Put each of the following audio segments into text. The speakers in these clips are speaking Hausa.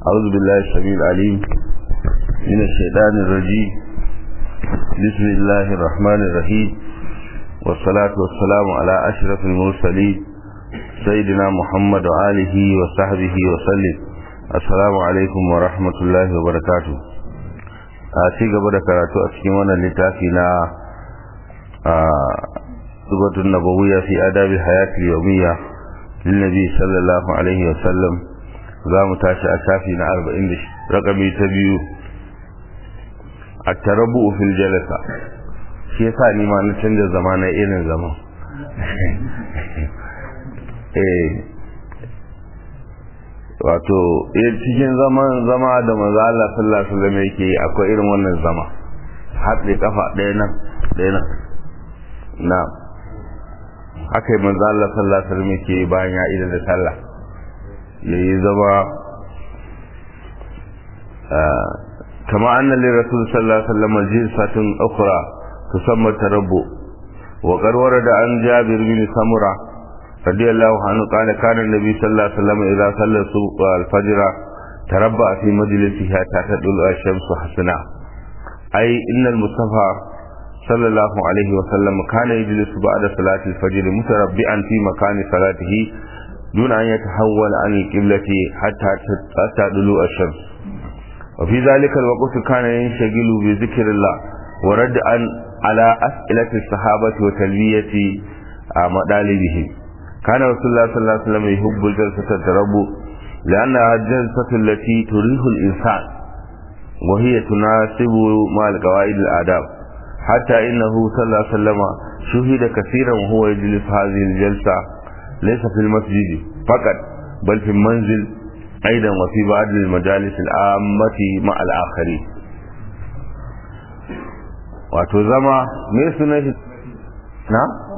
أعوذ بالله السميع العليم من الشيطان الرجيم بسم الله الرحمن الرحيم والصلاة والسلام على أشرف المرسلين سيدنا محمد وآله وصحبه وسلم السلام عليكم ورحمة الله وبركاته أتي قبل كراتو أتكيوانا لتافينا سورة النبوية في آداب الحياة اليومية للنبي صلى الله عليه وسلم za mu tashi a shafi na arba'in da rakami ta biyu a tarabu fil jalasa shi yasa ni ma na canza zama na irin zama eh wato cikin zaman zama da maza Allah sallallahu alaihi wasallam yake akwai irin wannan zama haɗe kafa ɗaya nan ɗaya nan na haka yi manzo Allah sallallahu alaihi wasallam yake bayan ya idan da sallah ya yi zama kama annan lè rasul sallallahu alaihi wasallam jinsatun ukhra tusamma tarabbu wa qarwara da an jabir bin samura radiyallahu anhu qala kana nabi sallallahu alaihi wasallam idza salla subh al-fajr tarabba fi majlisihi hatta tadul ash-shamsu hasana ay inna al-mustafa sallallahu alaihi wasallam kana yajlisu ba'da salati al-fajr mutarabbi'an fi makani salatihi دون أن يتحول عن القبلة حتى حتى طلوع الشمس وفي ذلك الوقت كان ينشغل بذكر الله ورد عن على أسئلة الصحابة وتلبية مطالبهم كان رسول الله صلى الله عليه وسلم يحب الجلسة التربو لأنها الجلسة التي تريح الإنسان وهي تناسب مع القواعد الآداب حتى إنه صلى الله عليه وسلم شهد كثيرا وهو يجلس هذه الجلسة ليس في المسجد فقط بل في المنزل أيضا وفي بعض المجالس العامة مع الآخرين wato zama me suna shi na?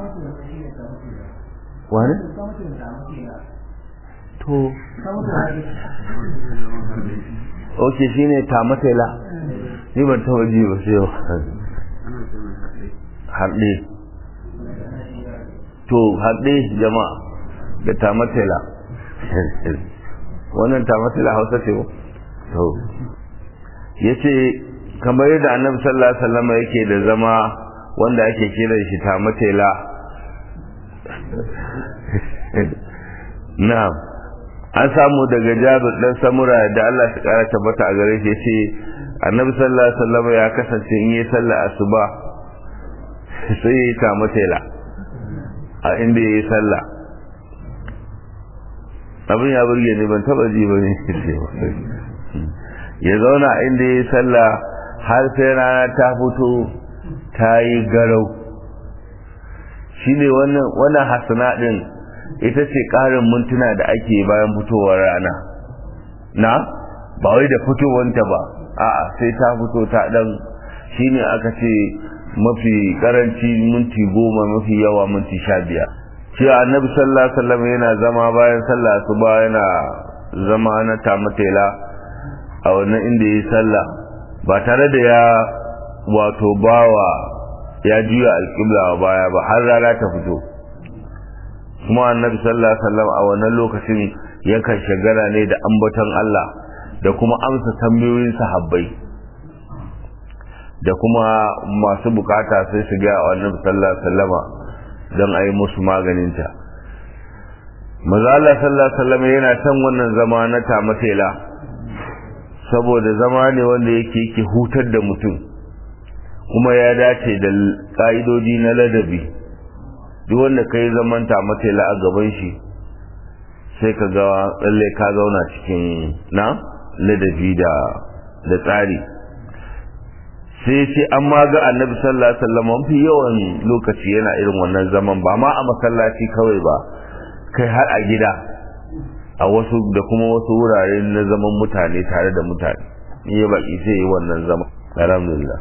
wani? to ok shi ne tamatela ni ban taba ji ba sai yau harɗe to harɗe jama'a da tamatela wannan tamatela hausa ce to ya ce kamar yadda annabi sallallahu alaihi wasallam yake da zama wanda ake kiran shi tamatela na an samu daga jabir dan samura da Allah ya kara tabbata a gare shi yace annabi sallallahu alaihi wasallam ya kasance in yi sallah asuba sai ya yi tamatela a inda ya yi sallah abin ya burge ne ban taba ji ba ne ya zauna inda ya yi sallah har sai rana ta fito ta yi garau shi ne wannan hasana ɗin ita ce ƙarin mintuna da ake bayan fitowar rana na ba wai da fitowanta ba a'a sai ta fito ta ɗan shi ne aka ce mafi karanci minti goma mafi yawa minti sha biyar cewa annabi sallallahu alaihi wasallam yana zama bayan sallah asuba yana zama na tamatela a wannan inda yi sallah ba tare da ya wato bawa ya juya alƙibla a baya ba har rana ta fito kuma annabi sallallahu alaihi wasallam a wannan lokacin yakan shagala ne da ambaton Allah da kuma amsa tambayoyin sahabbai da kuma masu bukata sai su ga wannan sallallahu alaihi wasallama don a yi musu maganinta maza Allah sallallahu alaihi wasallam yana son wannan zama na tamatela saboda zama ne wanda yake yake hutar da mutum kuma ya dace da ka'idodi na ladabi duk wanda ka yi zaman tamatela a gaban shi sai ka ga tsalle ka zauna cikin na ladabi da da tsari sai ce an ma ga annabi sallallahu alaihi wasallam mafi yawan lokaci yana irin wannan zaman ba ma a masallaci kawai ba kai har a gida a wasu da kuma wasu wurare na zaman mutane tare da mutane in ya baki sai yi wannan zaman alhamdulillah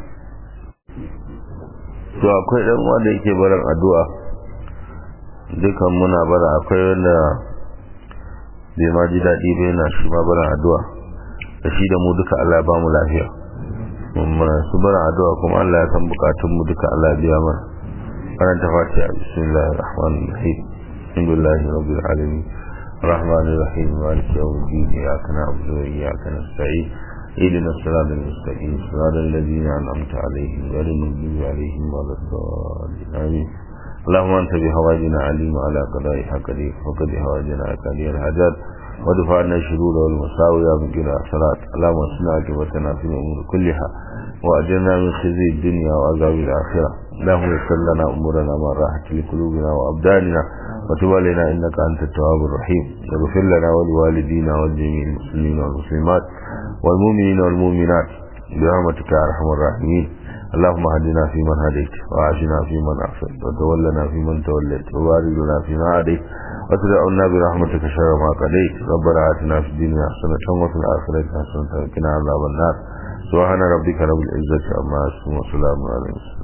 to akwai dan wanda yake barin addu'a dukan muna bara akwai wanda bai ma ji daɗi bai na shi ma barin addu'a da shi da mu duka Allah ya ba mu lafiya su bara addu'a kuma Allah ya san bukatun mu duka Allah ya biya mana karanta fatiha bismillahir rahmanir rahim alhamdulillahi rabbil alamin الرحمن الرحيم مالك يوم الدين إياك نعبد وإياك نستعين اهدنا الصراط المستقيم صراط الذين أنعمت عليهم غير المغضوب عليهم ولا الضالين آمين اللهم أنت بهواجنا عليم على قضائها قدير وقد هواجنا قدير الحاجات ودفع عنا الشرور والمساوي من كلا صلاة اللهم اصنع عاقبتنا في الأمور كلها وأجرنا من خزي الدنيا وعذاب الآخرة اللهم يسر لنا أمورنا ما راحت لقلوبنا وأبداننا وتب علينا إنك أنت التواب الرحيم واغفر لنا ولوالدينا ولجميع المسلمين والمسلمات والمؤمنين والمؤمنات برحمتك يا أرحم الراحمين اللهم هدنا فيمن هديت وعافنا فيمن عافيت وتولنا فيمن توليت وبارك لنا فيما هديت وتدعونا برحمتك شر ما قضيت ربنا آتنا في الدنيا حسنة وفي الآخرة حسنة وقنا عذاب النار سبحان ربك رب العزة عما يصفون وسلام على المرسلين